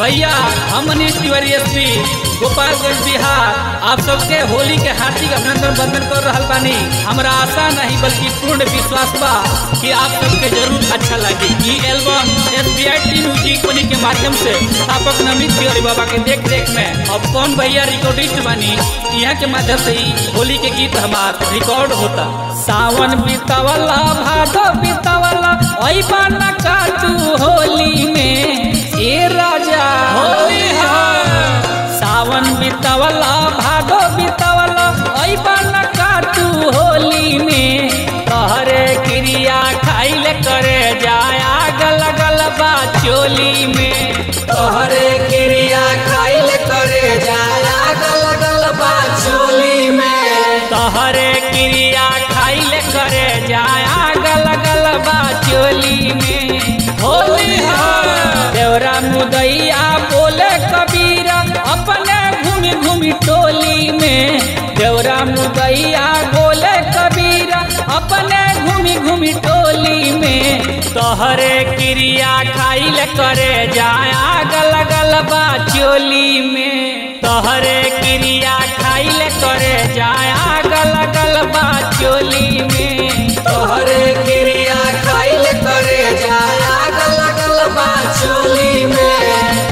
भैया हम मनीष तिवारी एसपी गोपालगंज बिहार आप सबके होली के हार्दिक अभिनंदन बंदन कर रहल बानी हमरा आशा नहीं बल्कि पूर्ण विश्वास बा कि आप सबके जरूर अच्छा लगी ई album S B I T music company के माध्यम से स्थापक नमित तिवारी बाबा के देख रेख में अब कौन भैया रिकॉर्डिस्ट बानी यहाँ के माध्यम से ही होली के गीत हमार रिकॉर्ड होता सावन बीतवला भादो बीतवला ओई बाना काटू होली में ए राजा होली सावन बीतवला भादो बीतवला ओई बाना काटू होली में तहरे क्रिया खाइल करे जाया गल गल बा चोली में तोहरे क्रिया खाइल करे जाला गल गल बा चोली में तहरे क्रिया खाइल करे जाया गल गल बा चोली में होली देवरा मुदैया बोले कबीरा अपने घूमी घूमी टोली में देवरा मुदैया बोले कबीरा अपने घूमी घूमी टोली में तोहरे क्रिया खाइल करे जाया गल गल बा चोली में तोहरे क्रिया खाइल करे जाया गल गल बा चोली में तोहरे क्रिया खाइल करे जाला गल गल बा चोली में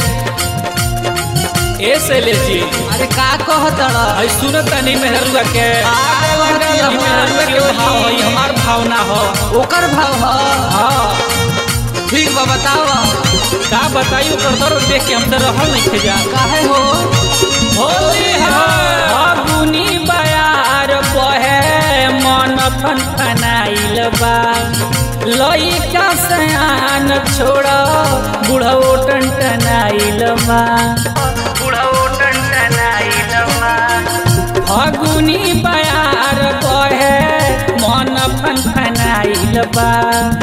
ए शैलेश जी अरे का कहतड़ आई सुनत तनी मेहरुआ के कहत ई हमार मेहरुआ के भाव है ई हमार भावना हो ओकर भाव ह हाँ ठीक बा बताव का बताई ओकर दर्द देख के हम तो रहल नहीं थे जा काहे हो होली फागुनी बयार बहे मन फनफनाइल बा लइका सयान छोड़ बुढ़ो टनटनाइल बा बुढ़ो टनटनाइल बा फागुनी बयार बहे मन फनफनाइल बा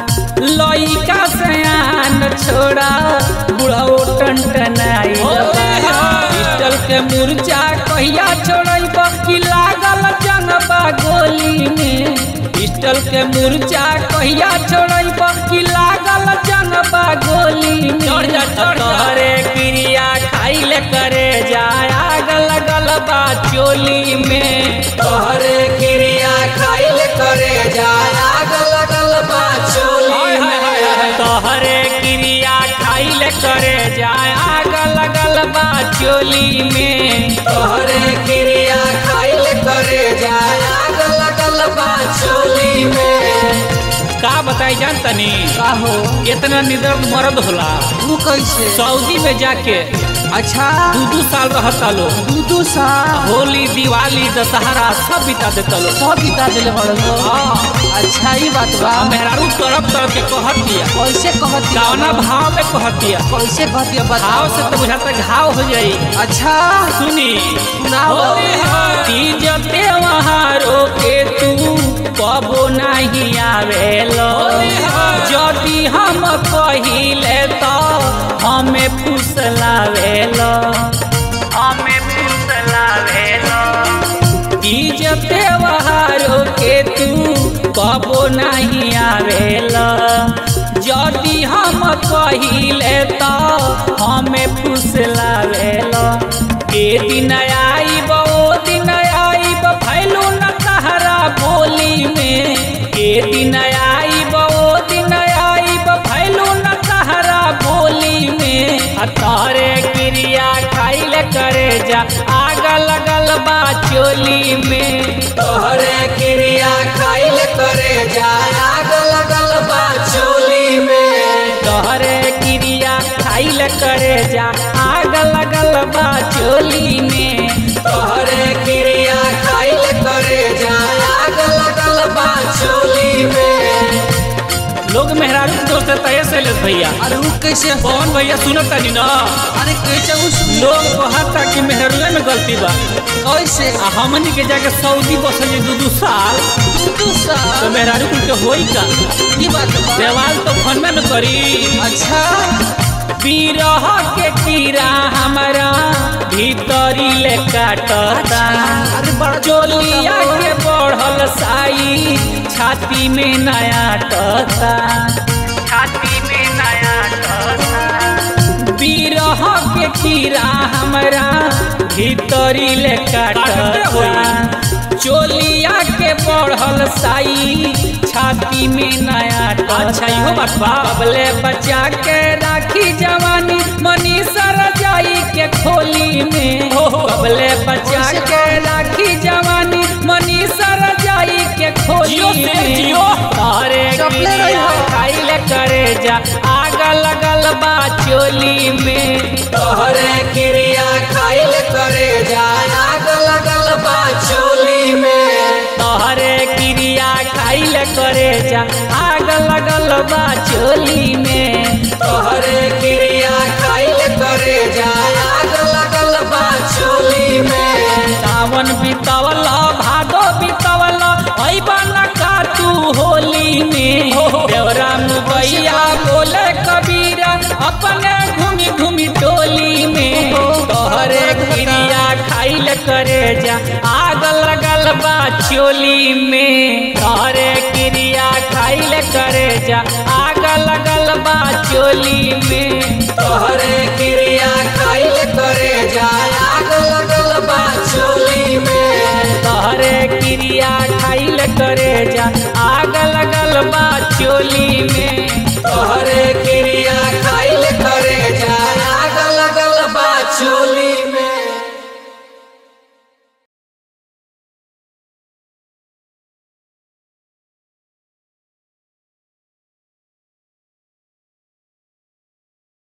लइका सयान छोड़ा बुढ़ो टनटनाइल बा पिस्टल के मुर्चा कहिया छोड़ब कि लागल जनबा गोली में पिस्टल के मुर्चा कहिया छोड़ब कि लागल जनबा गोली में तोहरे क्रिया खाइल करे जाया गल गल बा चोली में तोहरे क्रिया खाइल करे जाला गल गल बा चोली में तोहरे क्रिया खाइल करे जाया गल गल बा चोली में तोहरे क्रिया खाइल करे जाला गल गल बा चोली में का बताई जान तनी का हो इतना निदर्द मर्द होला तू कैसे सऊदी में जाके अच्छा दू दू साल रहता लो दू दू साल होली दिवाली दशहरा सब बिता देता लो सब बिता दिले बड़ अच्छा ही बात बा मेहरारू तरफ तरफ के कहत दिया कैसे कहत कौना भाव में कहत दिया कैसे कहती है भाव से तो बुझाता घाव हो जाई अच्छा सुनी सुनाओ। तीज त्योहारो के तू कबो नहीं आवेलो यदि हम कहिले तो हमें फुसलावेलो हमें फुसलावेलो तीज त्योहारो के तू कबो नहीं आवेला यदि हम कहिले तो हमें फुसलावेला ए दिन आईब ओ दिन आईब भैलू न तहरा बोली में ए दिन आईब ओ दिन आईब भैलू न तहरा बोली में आ तारे क्रिया खाइल करे जा आग लगल बा चोली में तोहरे क्रिया खाइल करे जाला गल गल बा चोली में तोहरे क्रिया खाइल करे जा आग लगल बा चोली में तोहरे क्रिया खाइल करे जाला गल गल बा चोली में लोग मेहरारू के दोस्त तय से ले भैया अरे वो कैसे हो कौन भैया सुनत तनी ना अरे कैसे उस लोग कहता कि मेहरुआ में गलती बा कैसे आ हमनी के जाके सऊदी बसल दू दू साल दू दू तो साल मेहरारू कुल के होई का की बात बा देवाल तो फन में करी अच्छा बिरह के कीड़ा हमारा भीतरी ले काटता अरे बड़ा चोलिया के बढ़ल साई छाती में नया टता छाती में नया टता बिरह के पीरा हमरा भीतरी ले काटता चोलिया के बढ़ल साई छाती में नया अच्छा, इहो बात बा। बबले बचा के राखी जवानी मनीषा रजाई के खोली में बबले बचा के राखी जवानी मनीषा रजाई के खोली जियो से में जियो। तारे चपले रही हो। खाइले करे जा आग लगल बा चोली में तोहरे क्रिया खाइल करे जाय आग लगल बा चोली में तोहरे क्रिया खाइल करे जा आग लगल बा चोली में तोहरे क्रिया खाइल करे जाय आग लगल बा चोली में सावन बितवल भादो बितवल ऐबन का तू होली में देवरा मुबैया बोले कबीरा अपने घूमी घूमी टोली में तोहरे क्रिया खाइल करे जा आग लगल बा चोली में तोहरे क्रिया खाइल करे जा आग लगल बा चोली में तोहरे क्रिया खाइल करे जाय आग लगल बा चोली में तोहरे क्रिया खाइल करे जा आग लगल बा चोली में तोहरे क्रिया खाइल